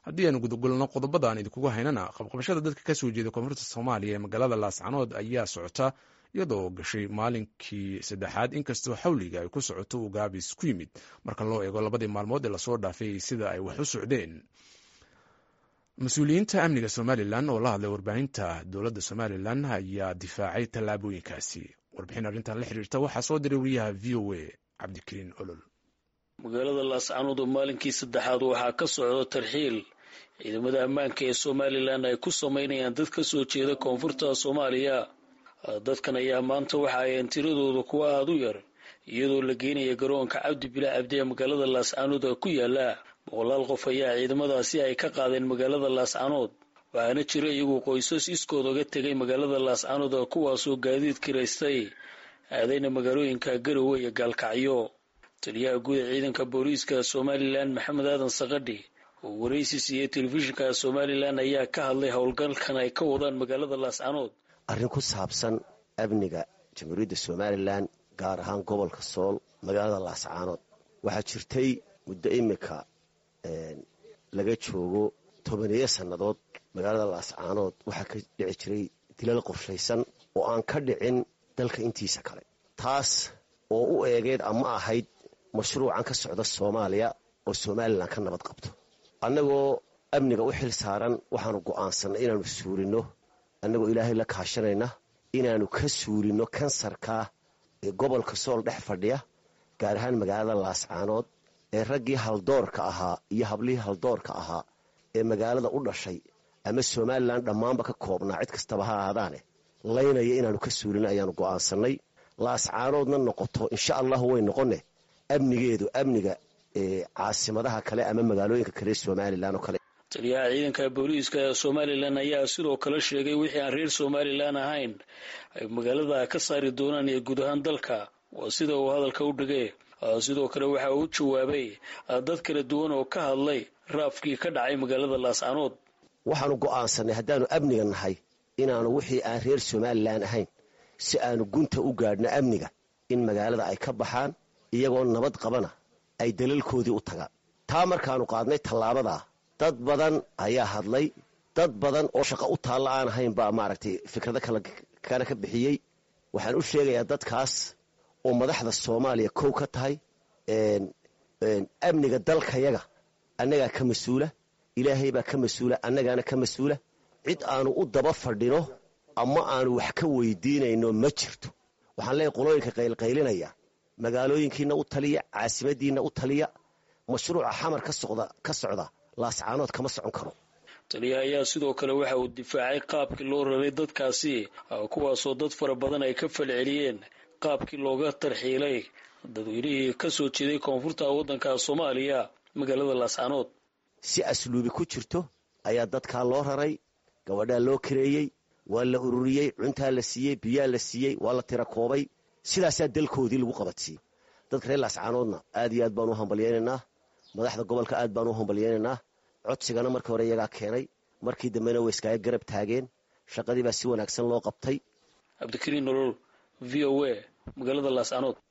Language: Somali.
haddii aanu gudagolno qodobada aan idinkugu haynana qabqabashada dadka ka soo jeeda koonfurta soomaaliya ee magaalada laascanood ayaa socota iyadoo gashay maalinkii saddexaad inkastoo xawliga ay ku socoto uu gaabis ku yimid marka loo eego labadii maalmood ee lasoo dhaafay sida ay wax u socdeen mas-uuliyiinta amniga somalilan oo la hadlay warbaahinta dowladda somalilan ayaa difaacay tallaabooyinkaasi warbixin arrintan la xiriirta waxaa soo diray wariyaha v o a cabdikariin olol magaalada laascanood oo maalinkii saddexaad waxaa ka socda tarxiil ciidamada ammaanka ee somalilan ay ku samaynayaan dad ka soo jeeda koonfurta soomaaliya dadkan ayaa maanta waxa ay tiradooda kuwa aada u yar iyadoo la geynaya garoonka cabdi bila cabdi ee magaalada laascanood ku yaala boqolaal qof ayaa ciidamadaasi ay ka qaadeen magaalada laascanood waxaana jira iyagoo qoysas iskood oga tegay magaalada laascanood kuwaasoo gaadiid kiraystay aadayna magaalooyinka garowe iyo gaalkacyo taliyaha guud ee ciidanka booliiska somalilan maxamed aadan sakadhi oo waraysi siiyey telefishinka somalilan ayaa ka hadlay howlgalkan ay ka wadaan magaalada laascanood arrin ku saabsan amniga jamhuuriyadda somalilan gaar ahaan gobolka sool magaalada laascaanood waxaa jirtay muddo imika laga joogo tobaneeyo sannadood magaalada laascaanood waxaa ka dhici jiray dilal qorshaysan oo aan ka dhicin dalka intiisa kale taas oo u eegeed ama ahayd mashruucan ka socda soomaaliya oo somalilan ka nabad qabto annagoo amniga u xil saaran waxaanu go'aansannay inaannu suurinno annagoo ilaahay la kaashanayna inaannu ka suurinno kansarkaa ee gobolka sool dhex fadhiya gaar ahaan magaalada laascaanood ee raggii haldoorka ahaa iyo hablihii haldoorka ahaa ee magaalada u dhashay ama somalilan dhammaanba ka koobnaa cid kastaba ha ahaadaane laynaya inaannu ka suurino ayaannu go'aansannay laascaanoodna noqoto insha allahu way noqonne amnigeedu amniga caasimadaha kale ama magaalooyinka kale somalilan oo kale taliyaha ciidanka booliiska ee somalilan ayaa sidoo kale sheegay wixii aan reer somalilan ahayn ay magaalada ka saari doonaan ee guud ahaan dalka waa sida uu hadalka u dhigay sidoo kale waxa uu jawaabay dad kala duwan oo ka hadlay raafkii ka dhacay magaalada laascanood waxaanu go'aansannay haddaannu amniga nahay inaannu wixii aan reer somalilan ahayn si aanu gunta u gaadhno amniga in magaalada ay ka baxaan iyagoo nabad qabana ay dalalkoodii u tagaan taa markaannu qaadnay tallaabadaa dad badan ayaa hadlay dad badan oo shaqo u taalla aan ahayn baa maaragtay fikrado kana ka bixiyey waxaan u sheegayaa dadkaas oo madaxda soomaaliya kow ka tahay amniga dalkayaga annagaa ka mas-uula ilaahay baa ka mas-uula annagaana ka mas-uula cid aanu u daba fadhino ama aanu wax ka weydiinayno ma jirto waxaan leeyahy qolooyinka qaylqaylinaya magaalooyinkiina u taliya caasimadiinna u taliya mashruuca xamar ka socda laascaanood kama socon karo taliyaha ayaa sidoo kale waxa uu difaacay qaabkii loo raray dadkaasi kuwaasoo dad fara badan ay ka falceliyeen qaabkii looga tarxiilay dadweynihii ka soo jeeday koonfurta waddanka soomaaliya magaalada laascaanood si asluubi ku jirto ayaa dadkaa loo raray gabadhaa loo kareeyey waa la ururiyey cuntaa la siiyey biyaa la siiyey waa la tira koobay sidaasaa dalkoodii lagu qabadsiiyey dadka reer laascaanoodna aad iyo aad baanu u hambalyaynaynaa madaxda gobolka aad baanu u hambalyaynaynaa codsigana markii hore iyagaa keenay markii dambena way iskaaga garab taageen shaqadii baa si wanaagsan loo qabtay cabdikariin nolol v o a magaalada laascaanood